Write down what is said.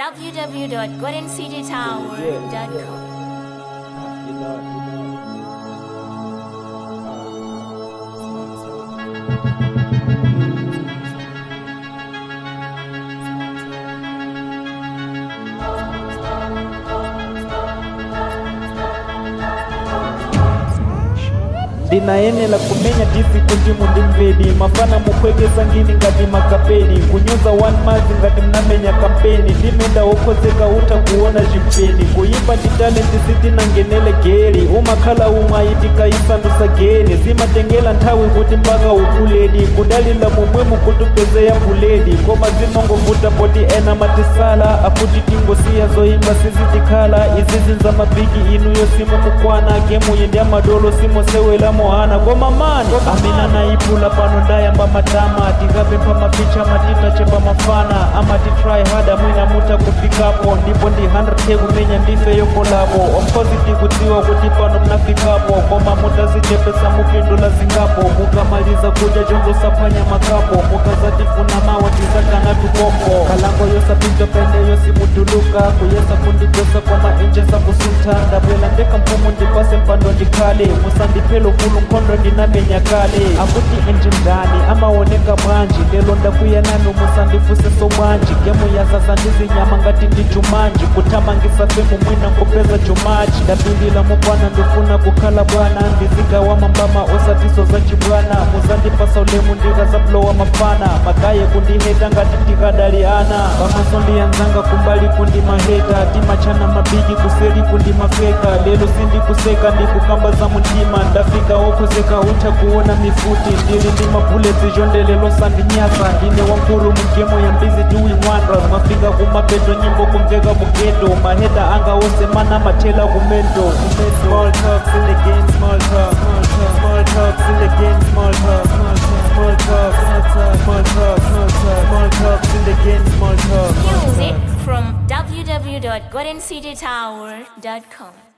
www.goldencitytower.com. You know, you know. ndinayenela kumenya disiko ndimu ndi mvedi mafana mukwekesa ngini ngati makapeni kunyoza one madzi ngati mnamenya kampeni ndimenda wokhozeka utha kuona chimpeni kuyimba ndi talenti sitinangenele geli umakhala umwe ayitika isandusa geni zimatengela nthawi kuti mpaka ukuledi kudalila momwemu kuti upeze ya buledi koma zimangovuta poti ena matisala akuti tingosiya zoyimba sizitikhala izizi za mabigi inuyo simumukwana gemuyi ndi amadolo simosewela mohana koma mani amene anayipula pano ndayamba matama tikapempha mapicha matita chepa mafana amati try hard mwina mutha kufikapo ndipo ndi 100k kumenya ndife yokolapo omkhozi tikudziwa kuti pano mnafikapo koma mutazichepesa mupindula zingapo mukamaliza kudya chongosaphwanya makapo mukazatifuna mawa tizakana tukombo kalango yosapinja pene yosimuduluka kuyesa kundigosa koma inje sakusuntha ndabwela ndeka mphumu ndipase mpando ndikhale musandiphelo fulu nkhondo ndinamenya kale akuti enje ndani amaoneka bwanji lelo ndakuya nanu musandifuseso bwanji gemu yazaza ndizinyama ngati ndi jumanji kuthamangisa femu mwina nkupeza jumaji ndapindila mubwana ndifuna kukhala bwana ndizigawa mambama osatiso za chibwana muzandipasa ulemu ndikazablowa mafana magaye kundiheta ngati ndikadali ana pamaso ndiyanzanga kumbali kundi maheta timachana mabigi kuseli kundi mafeka lelo sindikuseka ndikukamba za muntima ndafika wokhozeka utha kuona mifuti ndili ndi mabuleti zhondelelo sandinyasa ndine wankulu mugemo ya mbizi doing wonders mafika kumapeto nyimbo kumveka mugeto maheta anga wose mana mathela kumendo small talks in the game small talk small talks in the game small talk small talk small talk small talks in the game small talk Music from www.goldencitytower.com.